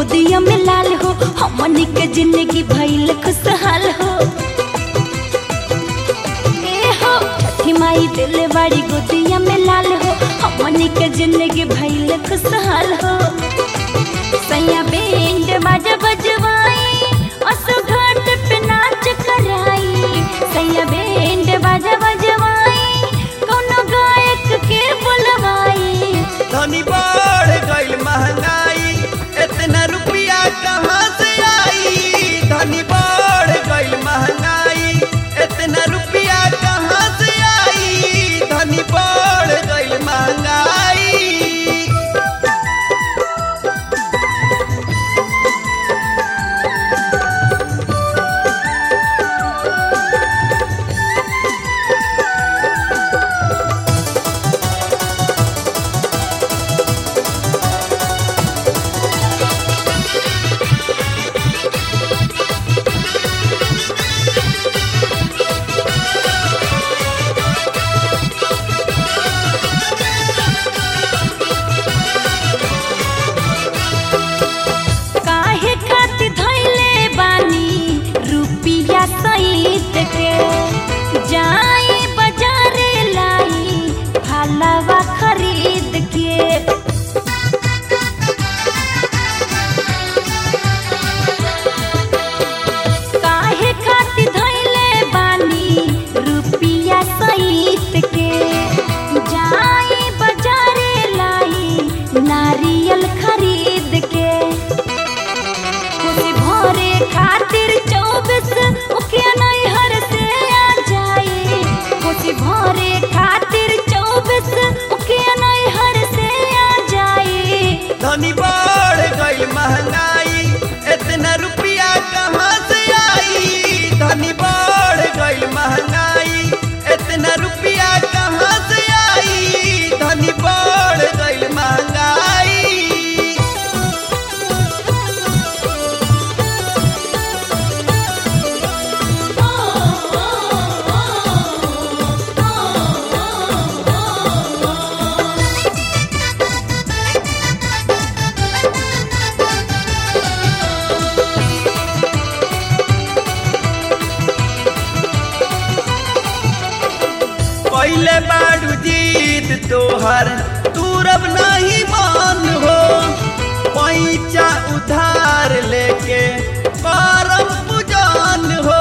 गोदिया में लाल हो हमनी के जिंदगी भइल खुशहाल हो ए हो छठी माई दिल बाड़ी गोदिया में लाल हो हमनी के जिंदगी भइल खुशहाल हो सैया बैंड बाजा बजवाई असो घाट पे नाच कराई सैया बैंड बाजा बजवाई कोनो गायक के बुलवाई धनी बढ़ गईल महंगाई इतना रुपया कहाँ से आई धनी बढ़ गईल महंगाई इतना रुपया कहाँ से आई धनी बढ़ गईल महंगाई काहे खातिर धइले बानी रुपिया सहित के जाई बाजारे लाई फलवा खरीद के काहे खातिर धइले बानी रुपिया सहित के जाई बाजारे लाई नारियल खरीद के खुशी भरे खातिर चौबीस उखिया नैहर से आ जाए खुशी भरे खातिर चौबीस उखिया नैहर से आ जाए धनी बढ़ गईल महंगाई इतना रुपया कहाँ से आई धनी बढ़ गईल महंगाई इतना रुपया कहाँ से आई धनी बढ़ गईल महंगाई पहले बाड़ू जीत तोहर तूरब नहीं मान हो पैचा उधार लेके करम पुजान हो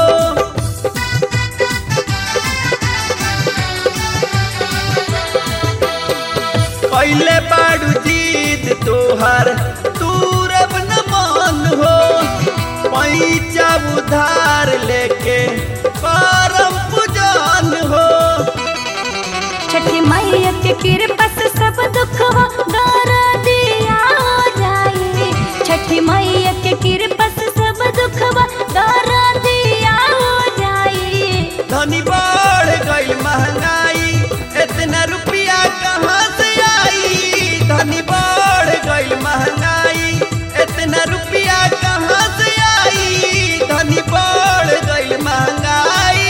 पहले बाड़ू जीत तोहर तूरब न मान हो पैचा उधार लेके करम पुजान हो छठी मैया के कृपा से सब दुखवा दर दिया हो जाए छठी मैया के कृपा से सब दुखवा दर दिया हो जाए धनी बढ़ गईल महंगाई इतना रुपया कहाँ से आई धनी बढ़ गईल महंगाई इतना रुपया कहाँ से आई धनी बढ़ गईल महंगाई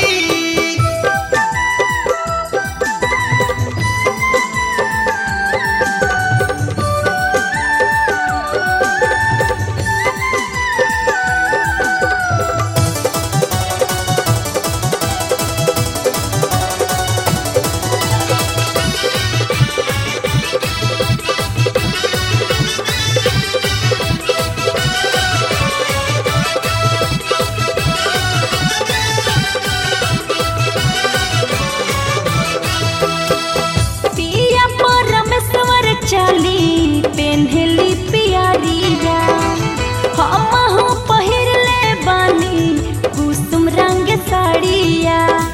पिया परमेश्वर चली पेन्हली पियरिया हमहु पहिरले बानी कुसुम रंग साड़िया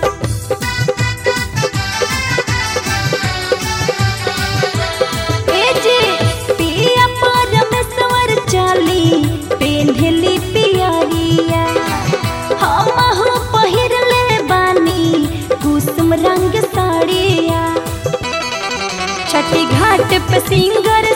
ए जी पिया परमेश्वर चली पेन्हली पियरिया हमहु पहिरले बानी कुसुम रंग साड़िया छठी घाट पे सिंगर